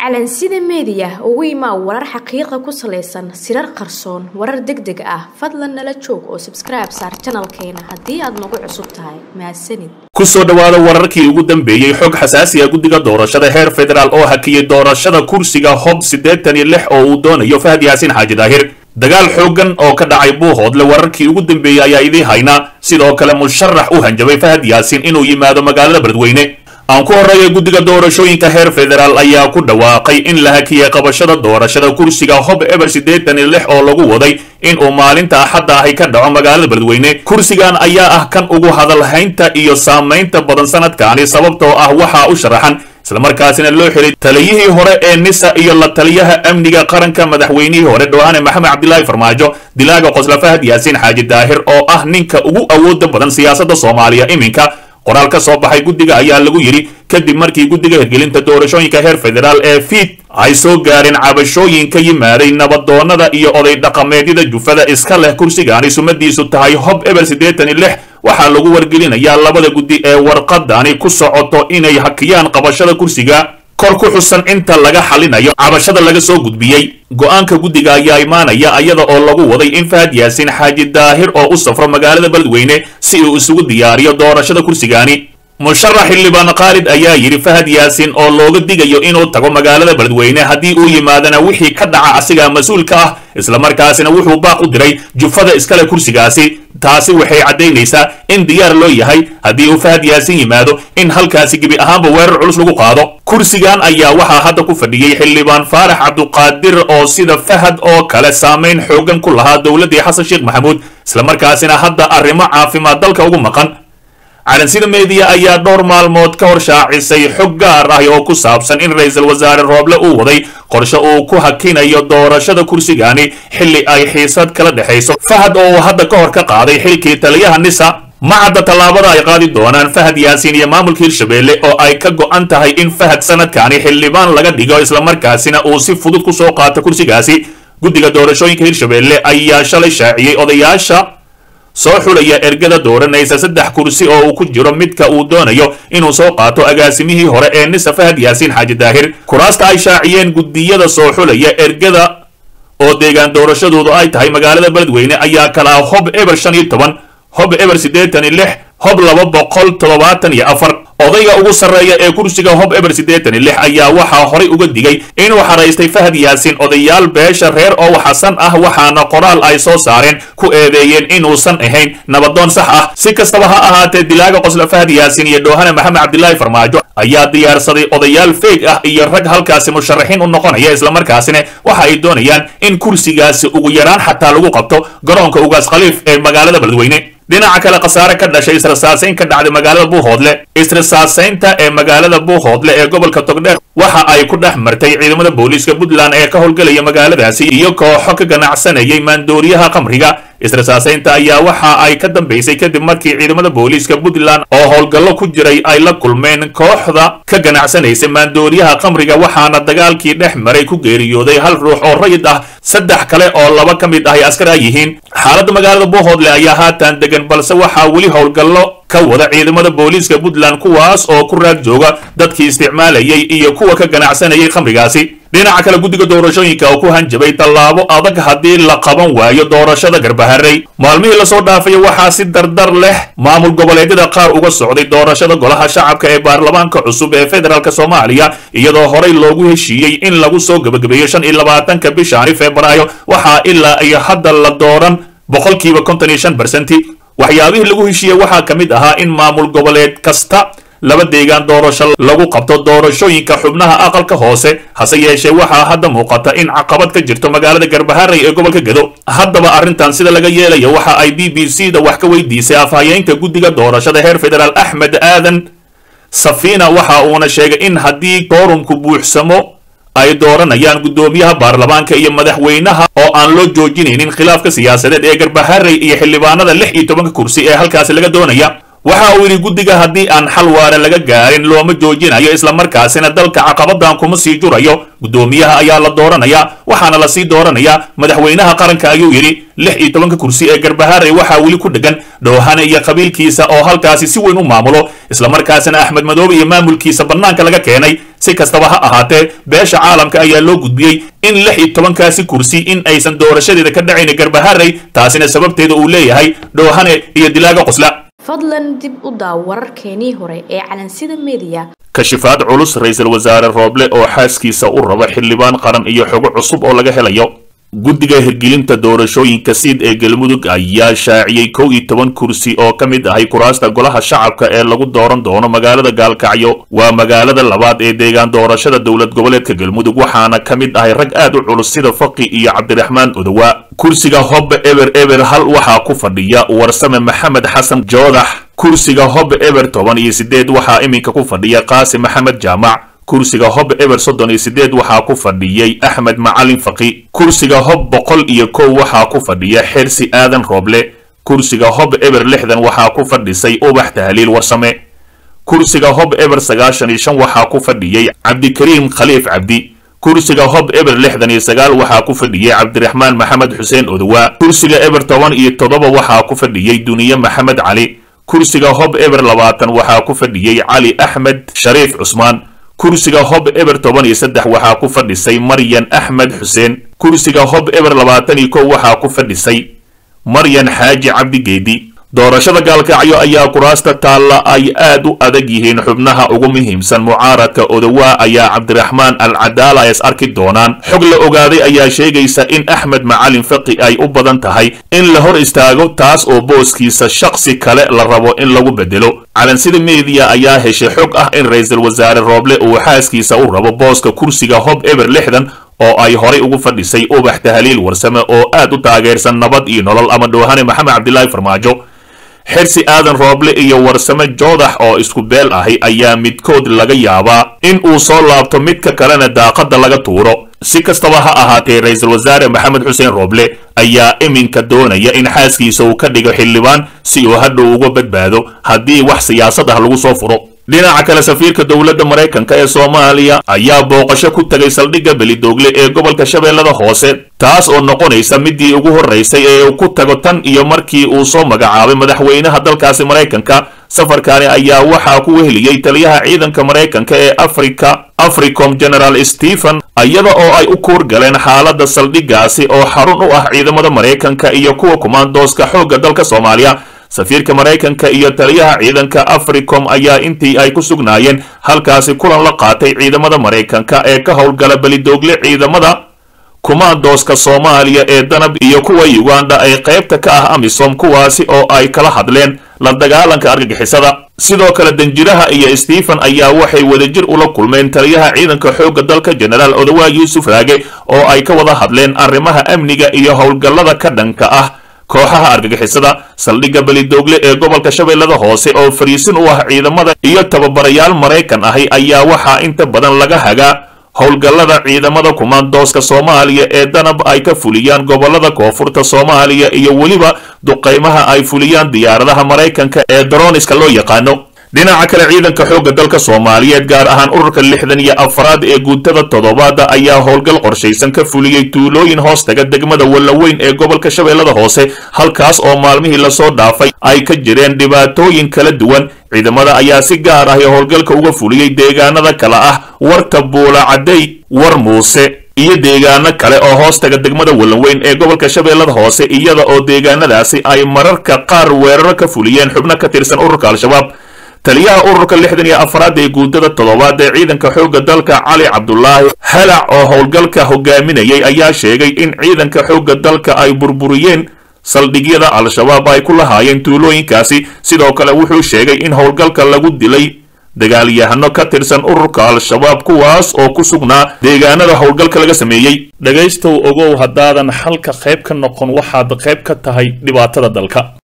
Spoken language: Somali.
calansida meediya ugu imaa warar xaqiiqa ku salaysan sirar qarsoon warar deg deg ah fadlan nala joog oo sabskribe saar janalkeena haddii aad nagu cusub tahay mahadsanid ku soo dhowaada wararkii ugu dambeeyey xog xasaasiya guddiga doorashada heer federaal oo hakiyey doorashada kursiga hob siddeetan iyo lix oo uu doonayo fahad yaasiin xaaji daahir dagaal xooggan oo ka dhacay buuhoodle wararkii ugu dambeeyey ayaa idii haynaa sidoo kale musharax u hanjabay fahad yaasiin inuu yimaado magaalada beledweyne aan ku horreeya guddiga doorashooyinka heer federaal ayaa ku dhawaaqay in la hakiyey qabashada doorashada kursiga hob eber siddeetan iyo lix oo lagu waday in uu maalinta axadda ahi ka dhaco magaalada beledweyne kursigan ayaa ah kan ugu hadalhaynta iyo saamaynta badan sanadkaani sababtoo ah waxaa u sharaxan islamarkaasina loo xiray taliyihii hore ee nisa iyo la taliyaha amniga qaranka madaxweynihii hore dhowaane maxamed cabdilaahi farmaajo dilaaga qosla fahad yaasiin xaaji daahir oo ah ninka ugu awooda badan siyaasadda soomaaliya iminka qoraal ka soo baxay guddiga ayaa lagu yidhi kadib markii guddiga hirgelinta doorashooyinka heer federaal ee fiid ay soo gaareen cabashooyin ka yimaaday nabadoonnada iyo oday dhaqameedyada jufada iska leh kursigaani sumadiisu tahay hob eber siddeetan iyo lix waxaa lagu wargelinayaa labada guddi ee warqadani ku socoto inay hakiyaan qabashada kursiga kor ku xusan inta laga xalinayo cabashada laga soo gudbiyey go-aanka guddiga ayaa imaanaya iyada oo lagu waday in fahad yaasiin xaaji daahir oo u safro magaalada beledweyne si uu isugu diyaariyo doorashada kursigaani musharax xildhibaan khaalid ayaa yidhi fahad yaasiin oo looga digayo inuu tago magaalada beledweyne haddii uu yimaadana wixii ka dhaca asigaa mas-uulka ah islamarkaasina wuxuu baaq u diray jufada iskale kursigaasi taasi waxay caddaynaysaa in diyaar loo yahay haddii uu fahad yaasiin yimaado in halkaasi gebi ahaanba weerar culus lagu qaado kursigan ayaa waxaa hadda ku fadhiyey xildhibaan faarax cabduqaadir oo sida fahad oo kale saamayn xoogan ku lahaa dowladdii xasan sheekh maxamuud islamarkaasina hadda arrimo caafimaad dalka ugu maqan calansida meediya ayaa dhowr maalmood ka hor shaacisay xog gaar ah oo ku saabsan in ra-iisul wasaare rooble uu waday qorshe uu ku hakinayo doorashada kursigaani xilli ay xiisad kala dhexayso fahad oo uu hadda ka hor ka qaaday xilkii taliyaha nisa ma cadda tallaabada ay qaadi doonaan fahad yaasiin iyo maamulka hirshabelle oo ay ka go'an tahay in fahad sanadkaani xildhibaan laga dhigo islamarkaasina uu si fudud ku soo qaato kursigaasi guddiga doorashooyinka hirshabelle ayaa shalay shaaciyey odayaasha soo xulaya ergada dooranaysa saddex kursi oo uu ku jiro midka uu doonayo inuu soo qaato agaasimihii hore ee nisa fahad yaasiin xaaji daahir kuraasta ay shaaciyeen guddiyada soo xulaya ergada oo deegaan doorashadoodu ay tahay magaalada beledweyne ayaa kalaa hob eber shan iyo toban hob eber siddeetan iyo lix hob laba boqol toddobaatan iyo afar odayga ugu sarreeya ee kursiga hob eber siddeetan iyo lix ayaa waxaa horay uga digay inuu xaraystay fahad yaasiin odayaal beesha reer oo xasan ah waxaana qoraal ay soo saareen ku eedeeyeen inuusan ahayn nabadoon sax ah si kastaba ha ahaatee dilaaga qosla fahad yaasiin iyo dhoohane maxamed cabdilaahi farmaajo ayaa diyaarsaday odayaal feeg ah iyo rag halkaasi musharaxiin u noqonaya islamarkaasina waxa ay doonayaan in kursigaasi ugu yaraan xataa lagu qabto garoonka ugaas khaliif ee magaalada beledweyne dhinaca kale khasaare ka dhashay israsaasayn ka dhacday magaalada buuhoodle israsaasaynta ee magaalada buuhoodle ee gobolka togdheer waxa ay ku dhex martay ciidamada booliiska puntland ee ka howlgelaya magaaladaasi iyo kooxo ka ganacsanayay maandooriyaha khamriga israsaasaynta ayaa waxa ay ka dambaysay kadib markii ciidamada booliiska puntland oo howlgallo ku jiray ay la kulmeen kooxda ka ganacsanaysa maandooriyaha khamriga waxaana dagaalkii dhex maray ku geeriyooday hal ruux oo rayid ah saddex kale oo laba ka mid ahy askar ay yihiin xaaladda magaalada buuhoodle ayaa haatan degan balse waxaa weli howlgallo ka wada ciidamada booliiska puntland kuwaas oo ku raag jooga dadkii isticmaalayay iyo kuwa ka ganacsanayay khamrigaasi dhinaca kale guddiga doorashooyinka oo ku hanjabay tallaabo adag haddii la qaban waayo doorashada garbaharey maalmihii lasoo dhaafay waxaa si dardar leh maamul goboleedyada qaar uga socday doorashada golaha shacabka ee baarlamaanka cusub ee federaalk soomaaliya iyadoo horey loogu heshiiyey in lagu soo gebagabeeyo shan iyo labaatanka bishaani febraayo waxaa ilaa iyo hadda la dooran boqolkiiba konton iyo shan bersenti waxyaabihii lagu heshiiyey waxaa ka mid ahaa in maamul goboleed kasta laba deegaan doorasho lagu qabto doorashooyinka xubnaha aqalka hoose hase yeeshee waxaa hadda muuqata in caqabad ka jirto magaalada garbaharey ee gobolka gedo haddaba arrintan sida laga yeelayo waxa ay b b c da wax ka weydiisay afhayeenka guddiga doorashada heer federaal axmed aadan safiina waxa uuna sheegay in haddii koorumku buuxsamo ay dooranayaan guddoomiyaha baarlamaanka iyo madaxweynaha oo aan loo joojinaynin khilaafka siyaasadeed ee garbaharey iyo xildhibaanada lix iyo tobanka kursi ee halkaasi laga doonaya waxa uu yidhi guddiga haddii aan xal waara laga gaarin looma joojinayo islamarkaasina dalka caqabadan kuma sii jurayo guddoomiyaha ayaa la dooranayaa waxaana lasii dooranayaa madaxweynaha qaranka ayuu yidhi lix iyo tobanka kursi ee garbaharey waxaa weli ku dhegan dhowhane iyo qabiilkiisa oo halkaasi si weyn u maamulo islamarkaasina axmed madoobe iyo maamulkiisa bannaanka laga keenay si kastaba ha ahaatee beesha caalamka ayaa loo gudbiyey in lix iyo tobankaasi kursi in aysan doorashadeeda ka dhacayn garbaharey taasina sababteeda uu leeyahay dhowhane iyo dilaaga qosla fadlan dib u daaw wararkeenii hore ee calansida mediya kashifaad culus ra-iisul wasaare rooble oo xaaskiisa u raba xildhibaan qaran iyo xogo cusub oo laga helayo guddiga hirgelinta doorashooyinka siid ee galmudug ayaa shaaciyey kow iyo toban kursi oo ka mid ahay kuraasta golaha shacabka ee lagu dooran doono magaalada gaalkacyo waa magaalada labaad ee deegaan doorashada dowlad goboleedka galmudug waxaana ka mid ahay rag aad u culus sida faqi iyo cabdiraxmaan odowa kursiga hobbe eber eber hal waxaa ku fadhiya warsame maxamed xasan joodax kursiga hobbe eber toban iyo sideed waxaa iminka ku fadhiya qaasi maxamed jaamac kursiga hob eber soddon iyo sideed waxaa ku fadhiyey axmed macalin faqi kursiga hob boqol iyo kow waxaa ku fadhiya xersi aadan rooble kursiga hob eber lixdan waxaa ku fadhisay ubax tahliil warsame kursiga hob eber sagaashan iyo shan waxaa ku fadhiyey cabdikariim khaliif cabdi kursiga hob eber lixdan iyo sagaal waxaa ku fadhiyey cabdiraxmaan maxamed xuseen odowa kursiga eber toban iyo toddoba waxaa ku fadhiyey duniye maxamed cali kursiga hob eber labaatan waxaa ku fadhiyey cali axmed shariif cusmaan kursiga hob eber toban iyo saddex waxaa ku fadhisay maryan axmed xuseen kursiga hob eber labaatan iyo kow waxaa ku fadhisay maryan xaaji cabdi geedi doorashada gaalkacyo ayaa kuraasta taalla ay aad u adag yihiin xubnaha ugu muhiimsan mucaaradka odowaa ayaa cabdiraxmaan al cadaala is arki doonaan xog la ogaaday ayaa sheegaysa in axmed macalin faqi ay u badan tahay in la hor istaago taas oo booskiisa shaksi kale la rabo in lagu bedelo calansida mediya ayaa heshay xog ah in ra-iisul wasaare rooble uu xaaskiisa u rabo booska kursiga hob eber lixdan oo ay horay ugu fadhisay ubax tahliil warsame oo aad u taageersan nabad iyo nolol ama dhowhane maxamed cabdilaahi farmaajo xersi aadan rooble iyo warsame joodax oo isku beel ahi ayaa midkood laga yaabaa in uu soo laabto midka kalena daaqadda laga tuuro si kastaba ha ahaatee ra-iisul wasaare maxamed xuseen rooble ayaa iminka doonaya in xaaskiisa uu ka dhigo xildhibaan si uu hadhow uga badbaado haddii wax siyaasad ah lagu soo furo dhinaca kale safiirka dowladda maraykanka ee soomaaliya ayaa booqasho ku tegay saldhigga belidoogle ee gobolka shabeellada hoose taas oo noqonaysa midii ugu horraysay ee uu ku tago tan iyo markii uu soo magacaabay madaxweynaha dalkaasi maraykanka safarkaani ayaa waxaa ku weheliyey taliyaha ciidanka maraykanka ee afrika africom general stephen iyada oo ay u kuur galeen xaaladda saldhiggaasi oo xarun u ah ciidamada maraykanka iyo kuwa kumaandooska xoogga dalka soomaaliya safiirka maraykanka iyo taliyaha ciidanka africom ayaa intii ay ku sugnaayeen halkaasi kulan la qaatay ciidamada maraykanka ee ka howlgala belidoogle ciidamada kumaandooska soomaaliya ee danab iyo kuwa uganda ay qaybta ka ah amisom kuwaasi oo ay kala hadleen la dagaalanka argagixisada sidoo kale danjiraha iyo stephen ayaa waxay wadajir ula kulmeen taliyaha ciidanka xoogga dalka jenaraal odowaa yuusuf raage oo ay ka wada hadleen arrimaha amniga iyo howlgallada ka dhanka ah kooxaha argagixisada saldhigga belidoogle ee gobolka shabeellada hoose oo fariisin u ah ciidamada iyo tababarayaal maraykan ahi ayaa waxaa inta badan laga hagaa howlgallada ciidamada kumaandooska soomaaliya ee danab ay ka fuliyaan gobolada koonfurta soomaaliya iyo weliba duqaymaha ay fuliyaan diyaaradaha maraykanka ee daroniska loo yaqaano dhinaca kale ciidanka xoogga dalka soomaaliyeed gaar ahaan ururka lixdan iyo afraad ee guutada toddobaada ayaa howlgal qorshaysan ka fuliyey tuulooyin hoostaga degmada wallaweyn ee gobolka shabeellada hoose halkaas oo maalmihii lasoo dhaafay ay ka jireen dhibaatooyin kala duwan ciidamada ayaa si gaar ah howlgalka uga fuliyey deegaanada kale ah warta buulacadey war muuse iyo deegaano kale oo hoostaga degmada wallaweyn ee gobolka shabeellada hoose iyada oo deegaanadaasi ay mararka qaar weeraro ka fuliyeen xubno ka tirsan ururka al-shabaab taliyaha ururka lixdan iyo afraad ee guutada toddobaad ee ciidanka xoogga dalka cali cabdulaahi halac oo howlgalka hogaaminayay ayaa sheegay in ciidanka xoogga dalka ay burburiyeen saldhigyada al-shabaab ay ku lahaayeen tuulooyinkaasi sidoo kale wuxuu sheegay in howlgalka lagu dilay dagaalyahano ka tirsan ururka al-shabaab kuwaas oo ku sugnaa deegaanada howlgalka laga sameeyey dhegaystow ogow haddaadan xalka qayb ka noqon waxaad qayb ka tahay dhibaatada dalka